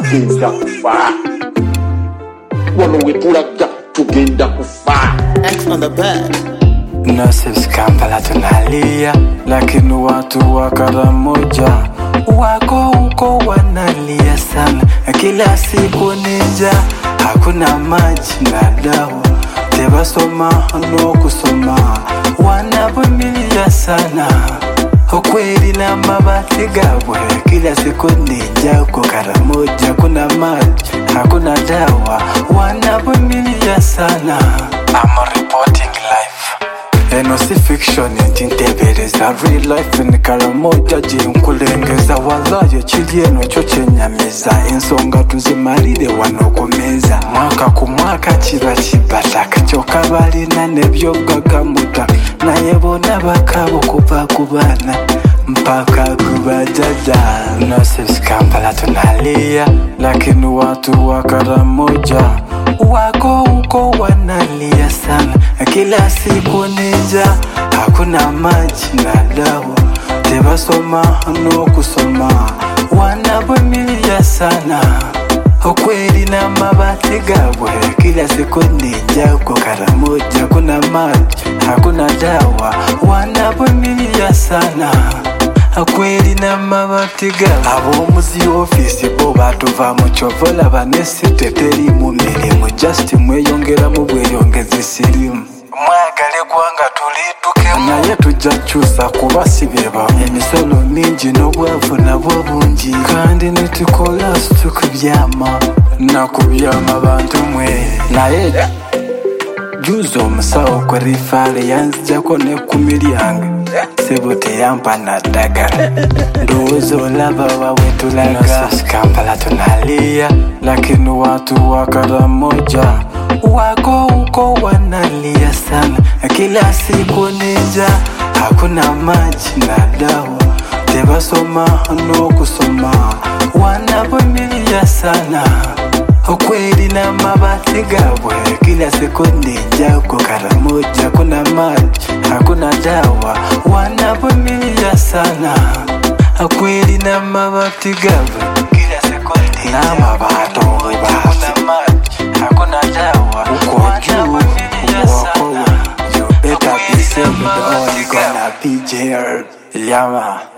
tugenda kufa wano wetulaga tugenda kufa X on the bed. Nurses Kampala tunalia, lakini watu wa Karamoja wako huko wanalia sana, kila siku nija, hakuna maji na dawa, tebasoma no kusoma, wanavumilia sana ukweli na mabati gabwe, kila siku nija huko Karamoja, kuna maji hakuna dawa, wanavumilia sana. I'm reporting life eno si fiction ntintebereza real life ni karamoja jinkulengeza walayo kiri eno kyo kyenyamiza ensonga tuzimalire wano ku meza mwaka ku mwaka kiba kibataka kyokka balina nebyogagamuta naye bona bakabo kuva ku baana mpaka kubajada nurses kampala tunalia lakini watu wa karamoja wako huko wanalia sana kila siku nija hakuna maji na dawa tebasoma no kusoma wanavumilia sana ukweli na mabati gabwe kila siku nija huko karamoja kuna maji hakuna dawa wanavumilia sana akweli na mabati gabo ab'omuzi ofisi bo batuva mu kyovola banesi teteri mu mirimu just mweyongeramu bweyongezi sirimu mwagale gwanga tulidukemu naye tujja kyusa kuba si beba emisolo mingi n'obwavu nabwo bungi kandi nitukola situkubyama nakubyama bantu mwe naye juza omusawo kwe rifaale yanzijako nekumi lyange sebo teyampa naddagala ndowooza olaba wawe tulaga kampala tunalia lakini watu wa karamoja wako huko wanalia sana kila siku nija hakuna maji na dawa tebasoma no kusoma wanavumilia sana ukweli na mabati gabwe kila siku nija huko karamoja kuna maji hakuna dawa wanavumilia sana ukweli na mabati gabwe kila siku nija na mabato basi hakuna dawa uko juu wako you better be safe with all you gonna be jailed yama